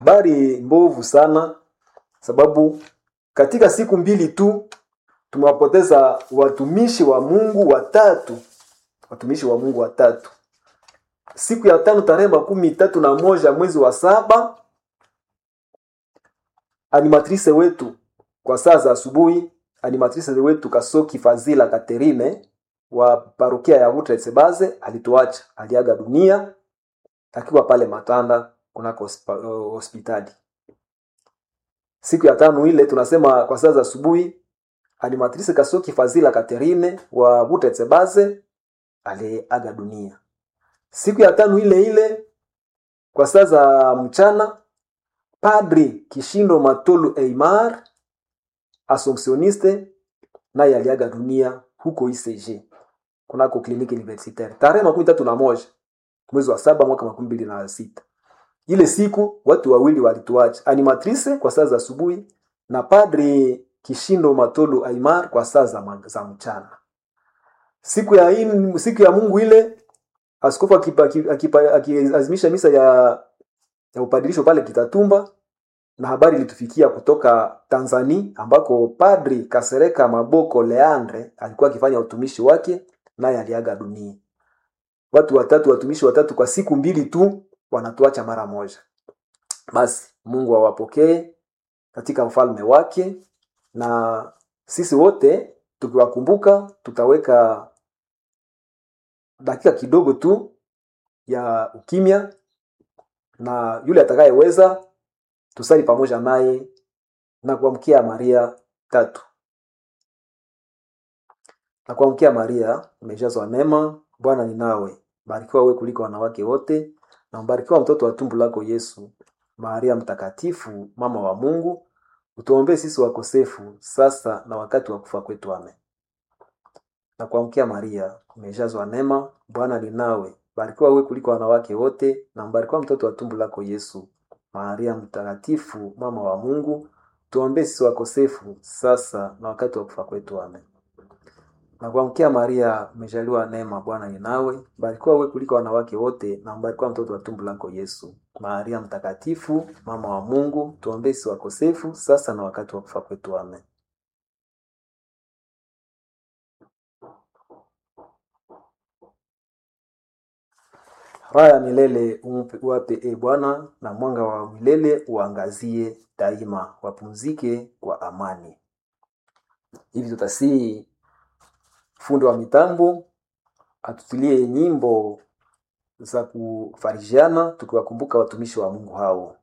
habari mbovu sana, sababu katika siku mbili tu tumewapoteza watumishi wa Mungu watatu, watumishi wa Mungu watatu. Siku ya tano tarehe makumi tatu na moja mwezi wa saba animatrice wetu kwa saa za asubuhi, animatrice wetu Kasoki Fazila Katerine wa parokia ya Butretsebaze alituacha, aliaga dunia akiwa pale Matanda kunako hospa- hospitali. Siku ya tano ile tunasema kwa saa za asubuhi, animatrice Kasoki Fazila Katerine wa Butretsebaze aliaga dunia. Siku ya tano ile ile kwa saa za mchana Padri Kishindo Matolu Eimar Assumptioniste naye aliaga dunia huko ICG kunako kliniki universitaire tarehe makumi tatu na moja mwezi wa saba mwaka makumi mbili na sita. Ile siku watu wawili walituacha, animatrice kwa saa za asubuhi na Padri Kishindo Matolu Aimar kwa saa za, ma- za mchana. Siku ya in, siku ya Mungu ile askofu akipa- aki- akipa- akiazimisha misa ya ya upadirisho pale Kitatumba, na habari ilitufikia kutoka Tanzania ambako Padri Kasereka Maboko Leandre alikuwa akifanya utumishi wake, naye aliaga dunia. Watu watatu, watumishi watatu kwa siku mbili tu wanatuacha mara moja. Basi Mungu awapokee katika ufalme wake, na sisi wote tukiwakumbuka tutaweka dakika kidogo tu ya ukimya na yule atakayeweza tusali pamoja naye na kuamkia Maria tatu. Na kuamkia Maria, umejazwa neema, Bwana ni nawe, barikiwa wewe kuliko wanawake wote, na mbarikiwa mtoto wa tumbo lako Yesu. Maria mtakatifu, mama wa Mungu, utuombee sisi wakosefu, sasa na wakati wa kufa kwetu. Amen. Na kuamkia Maria, umejazwa neema, Bwana ni nawe, barikiwa wewe kuliko wanawake wote, na mbarikiwa mtoto wa tumbo lako Yesu. Maria mtakatifu, mama wa Mungu, tuombee sisi wakosefu, sasa na wakati wa kufa kwetu. Amen. Na kuamkia Maria, umejaliwa neema, Bwana ni nawe, barikiwa wewe kuliko wanawake wote, na mbarikiwa mtoto wa tumbo lako Yesu. Maria mtakatifu, mama wa Mungu, tuombee sisi wakosefu, sasa na wakati wa kufa kwetu. Amen. Raha ya milele umpe- uwape e Bwana, na mwanga wa milele uangazie daima. Wapumzike kwa amani. Hivi tutasii fundi wa mitambo atutilie nyimbo za kufarijiana, tukiwakumbuka watumishi wa Mungu hao.